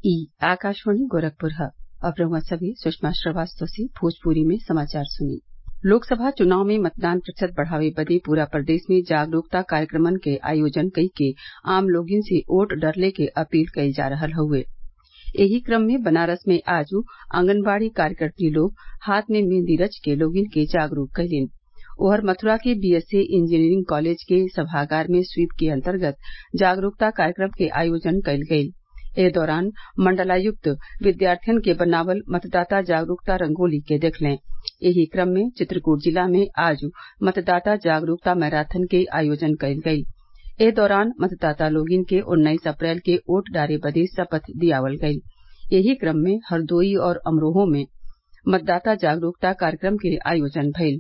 ई आकाशवाणी गोरखपुर ह अब रउआ सभे सुषमा श्रवास्तव से भोजपुरी में समाचार सुनी लोकसभा चुनाव में मतदान प्रतिशत बढ़ावे बदे पूरा प्रदेश में जागरूकता कार्यक्रमन क आयोजन कइके आम लोगन से वोट डरले क अपील कइल जा रहल हउवे एही क्रम में बनारस में आज आंगनबाड़ी कार्यकत्री लोग हाथ में मेहंदी रच के लोगन के जागरूक कइलीन ओहर मथुरा के बीएसए इंजीनियरिंग कॉलेज के सभागार में स्वीप के अंतर्गत जागरूकता कार्यक्रम के आयोजन कइल गइल एह दौरान मंडलायुक्त विद्यार्थियन के बनावल मतदाता जागरूकता रंगोली के देखलें एही क्रम में चित्रकूट जिला में आज मतदाता जागरूकता मैराथन के आयोजन कइल गइल एह दौरान मतदाता लोगन के उन्नीस अप्रैल के वोट डारे बदे शपथ दियावल गइल एही क्रम में हरदोई और अमरोहा में मतदाता जागरूकता कार्यक्रम के आयोजन भइल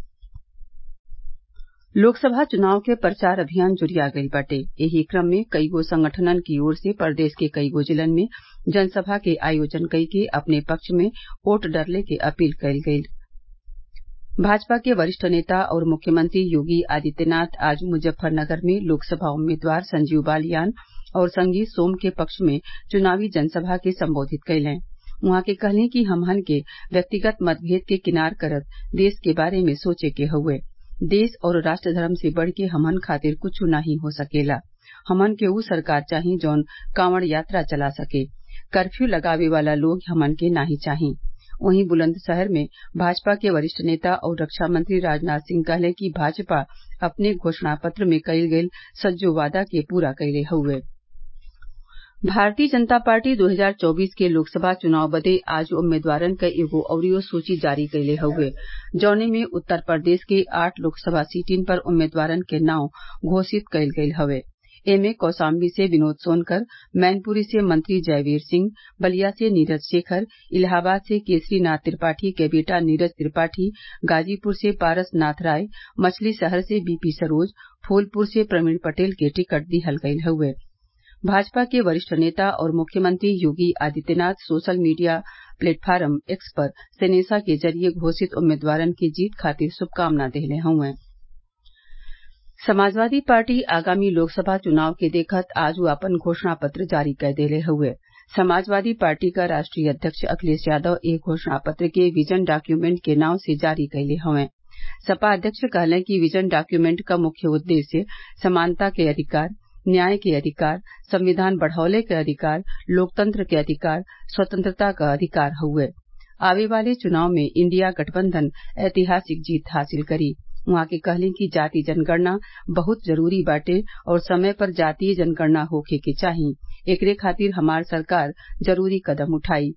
लोकसभा चुनाव के प्रचार अभियान जुरिया गइल बाटे एही क्रम में कईगो संगठनन की ओर से प्रदेश के कईगो जिलन में जनसभा के आयोजन कइके अपने पक्ष में वोट डरले के अपील कइल गइल भाजपा के वरिष्ठ नेता और मुख्यमंत्री योगी आदित्यनाथ आज मुजफ्फरनगर में लोकसभा उम्मीदवार संजीव बालियान और संगीत सोम के पक्ष में चुनावी जनसभा के संबोधित कइलें उहाँ के कहलें कि हमहन के व्यक्तिगत मतभेद के किनार करत देश के बारे में सोचे के हउवे देश और राष्ट्र धर्म से बढ़ के हमन खातिर कुछ नाही हो सकेला हमन के ऊ सरकार चाही जौन कांवड़ यात्रा चला सके कर्फ्यू लगावे वाला लोग हमन के नाही चाही वहीं बुलंदशहर में भाजपा के वरिष्ठ नेता और रक्षा मंत्री राजनाथ सिंह कहले कि भाजपा अपने घोषणा पत्र में कइल गइल सज्जो वादा के पूरा कइले हउवे भारतीय जनता पार्टी 2024 के लोकसभा चुनाव बदे आज उम्मीदवारन क एगो अउरी सूची जारी कइले हउवे जौने में उत्तर प्रदेश के आठ लोकसभा सीटिन पर उम्मीदवारन के नाव घोषित कइल गइल हवे एमे कौशाम्बी से विनोद सोनकर मैनपुरी से मंत्री जयवीर सिंह बलिया से नीरज शेखर इलाहाबाद से केसरी नाथ त्रिपाठी के बेटा नीरज त्रिपाठी गाजीपुर से पारस नाथ राय मछली शहर से बीपी सरोज फूलपुर से प्रवीण पटेल के टिकट दिहल गइल हउवे भाजपा के वरिष्ठ नेता और मुख्यमंत्री Yogi Adityanath social media platform X पर सेनेसा के जरिये घोषित उम्मीदवारन के जीत खातिर शुभकामना देहले हउवे समाजवादी पार्टी आगामी लोकसभा चुनाव के देखत आज आपन घोषणा पत्र जारी कर देले हउवे समाजवादी पार्टी क राष्ट्रीय अध्यक्ष अखिलेश यादव एह घोषणा पत्र के विजन डॉक्यूमेंट के नाव से जारी कइले हउवे सपा अध्यक्ष कहलें कि विजन डॉक्यूमेंट क मुख्य उद्देश्य समानता के अधिकार न्याय के अधिकार संविधान बढ़ौले के अधिकार लोकतंत्र के अधिकार स्वतंत्रता क अधिकार हउवे आवे वाले चुनाव में इंडिया गठबंधन ऐतिहासिक जीत हासिल करी उहाँ के कहलें कि जाति जनगणना बहुत जरूरी बाटे और समय पर जातीय जनगणना होखे के चाही एकरे खातिर हमार सरकार जरूरी कदम उठाई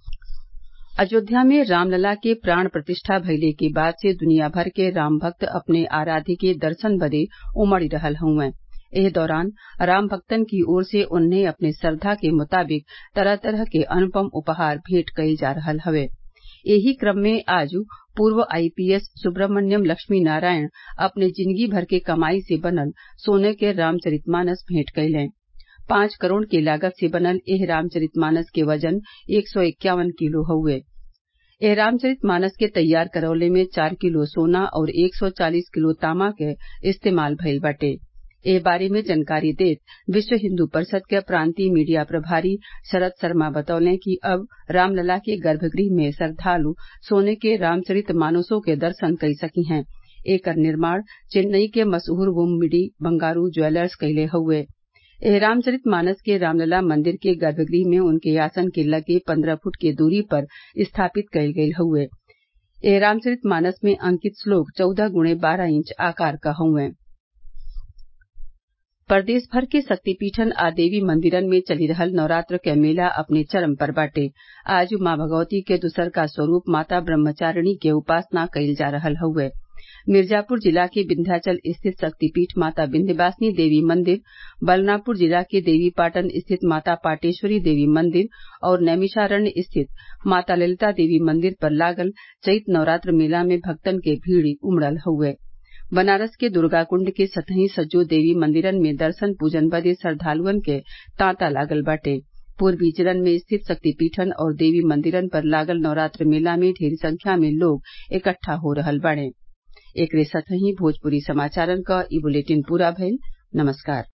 अयोध्या में रामलला के प्राण प्रतिष्ठा भइले के बाद से दुनिया भर के राम भक्त अपने आराध्य के दर्शन बदे उमड़ रहल हउवे एह दौरान राम भक्तन की ओर से उन्हें अपने श्रद्धा के मुताबिक तरह तरह के अनुपम उपहार भेंट कइल जा रहल हवे एही क्रम में आज पूर्व आईपीएस सुब्रह्मण्यम लक्ष्मी नारायण अपने जिंदगी भर के कमाई से बनल सोने के रामचरितमानस भेंट कइलें पांच करोड़ के लागत से बनल एह रामचरितमानस के वजन एक सौ इक्यावन किलो हउवे एह रामचरितमानस के तैयार करवले में चार किलो सोना और एक सौ चालीस किलो तांबा क इस्तेमाल भइल बाटे एह बारे में जानकारी देत विश्व हिन्दू परिषद के प्रांतीय मीडिया प्रभारी शरद शर्मा बतौले कि अब रामलला के गर्भगृह में श्रद्वालु सोने के रामचरित मानसों के दर्शन कई सकी हैं एकर निर्माण चेन्नई के मशहूर वुमबिडी बंगारू ज्वेलर्स कइले हउवे एह रामचरित मानस के रामलला मंदिर के गर्भगृह में उनके आसन के लगे पंद्रह फुट के दूरी पर स्थापित कइल गइल हउवे एह रामचरित मानस में अंकित श्लोक चौदह गुणे बारह इंच आकार क हउवे प्रदेश भर के शक्तिपीठन आ देवी मंदिरन में चली रहल नवरात्र क मेला अपने चरम पर बाटे आज माँ भगवती के दुसरका स्वरूप माता ब्रह्मचारिणी के उपासना कइल जा रहल हउवे मिर्जापुर जिला के विन्ध्याचल स्थित शक्तिपीठ माता विन्ध्यवासिनी देवी मंदिर बलरामपुर जिला के देवीपाटन स्थित माता पाटेश्वरी देवी मंदिर और नैमिषारण्य स्थित माता ललिता देवी मंदिर पर लागल चैत नवरात्र मेला में भक्तन के भीड़ उमड़ल हउवे बनारस के दुर्गाकुण्ड के सतही सज्जो देवी मंदिरन में दर्शन पूजन बदे श्रद्वालुअन के तांता लागल बाटे पूर्वी जिलन में स्थित शक्तिपीठन और देवी मंदिरन पर लागल नवरात्र मेला में ढेर संख्या में लोग इकट्ठा हो रहल बाड़े एकरे साथही भोजपुरी समाचारन क ई बुलेटिन पूरा भइल नमस्कार